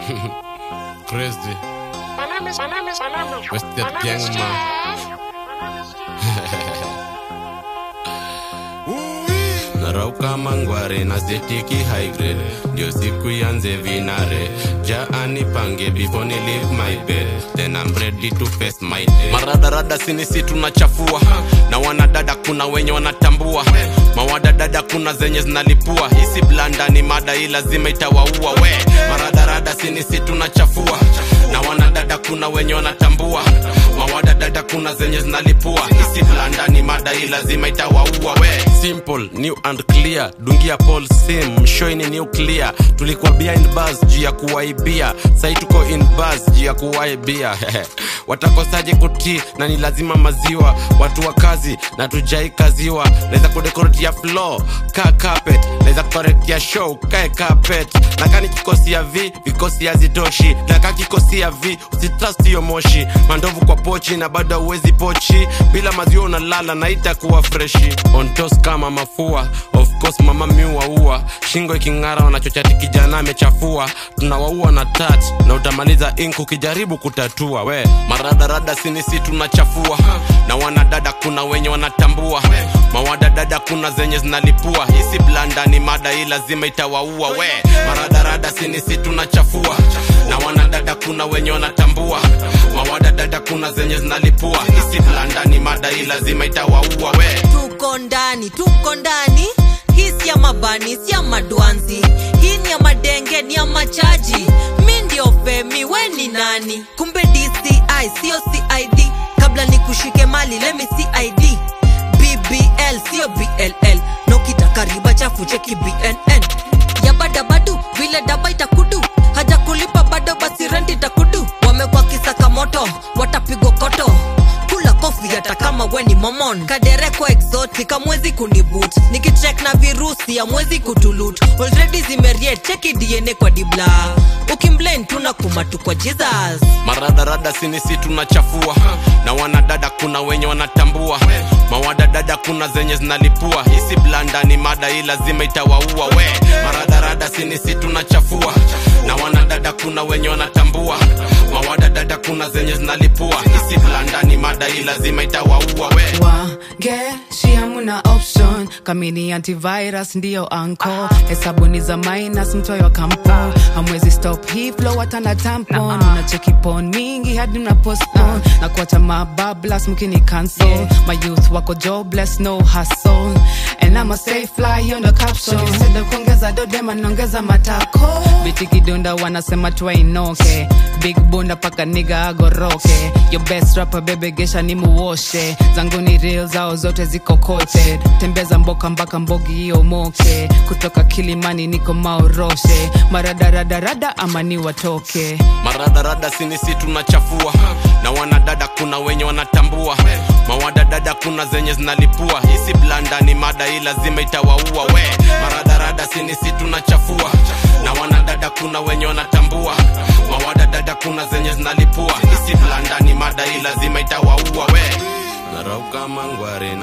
Crazy. Wasted gang man. narauka mangware na setiki high grade ndio siku yanze vinare jaani pange before ni leave my bed then I'm ready to face my day maradarada sinisi tunachafua na wanadada kuna wenye wanatambua mawadadada kuna zenye zinalipua hisi blanda ni mada hii lazima itawaua we maradarada sinisi tunachafua na wanadada kuna wenye wanatambua mawadadada kuna zenye zinalipua hisi blanda ni mada hii lazima itawaua we simple new and clear dungia paul sim mshoini nuclear tulikuwa behind bars juu ya kuwaibia sai tuko in bars juu ya kuwaibia watakosaje kutii na ni lazima maziwa watu wa kazi na tujai kaziwa naweza kudekoretia floor ka carpet naweza kukoretia show kae carpet na kani kikosi ya v vikosi hazitoshi na ka kikosi ya v usitrust hiyo moshi mandovu kwa pochi na bado uwezi pochi bila maziwa unalala na itakuwa freshi on toast kama mafua of course mama miuaua shingo iking'ara wanachochati kijana amechafua tunawaua na tat na utamaliza ink ukijaribu kutatua we maradarada sinisi tunachafua na wanadada kuna wenye wanatambua mawadadada kuna zenye zinalipua hisi blanda ni mada hii lazima itawaua we maradarada sinisi tunachafua na wanadada kuna wenye wanatambua mawadadada kuna zenye zinalipua hisi blanda ni mada hii lazima itawaua we tuko ndani tuko ndani hii si ya mabani si ya madwanzi hii ni ya madenge ni ya machaji mi ndio femi we ni nani kumbe dci sio cid kabla ni kushike mali lemi cid bbl sio bll nokitaka riba chafu cheki bnn ya badabadu vile daba itakudu haja kulipa bado basi renti itakudu wamekwa kisaka moto watapigwa koto kula kofi hata kama we ni momon kadereko exotic amwezi kunibut nikichek na virusi amwezi kutulut already zimeriet cheki dna kwa dibla ukimblame tuna kumatu kwa jesus maradarada sinisi tunachafua na wanadada kuna wenye wanatambua mawadadada kuna zenye zinalipua hisi blanda ni mada hii lazima itawaua we maradarada sinisi tunachafua na wanadada kuna wenye wanatambua mawadadada kuna zenye zinalipua hisi blanda ni mada hii lazima itawaua we wangeshi hamuna option kamini antivirus ndiyo anko hesabuni za minus mtoyo wa kampo hamwezi stop hii flow hata na tampon unacheki pon mingi hadi mna postpone na kuacha mabablas mkini cancel my youth wako jobless no hustle and I'm a stay fly hiyo ndo caption Instead of kuongeza dodema naongeza matako biti kidunda wanasema twainoke big bunda paka niga agoroke your best rapper bebe gesha ni muoshe zangu ni real zao zote ziko kote tembeza mboka mpaka mbogi hiyo moke kutoka kilimani niko maoroshe maradaradarada ama ni watoke maradarada sinisi tunachafua na wanadada kuna wenye wanatambua mawadadada kuna zenye zinalipua hisi blanda ni mada hii lazima itawaua we maradarada sinisi tunachafua na wanadada kuna wenye wanatambua mawadadada kuna zenye zinalipua hisi blanda ni mada hii lazima itawaua we narauka mangware na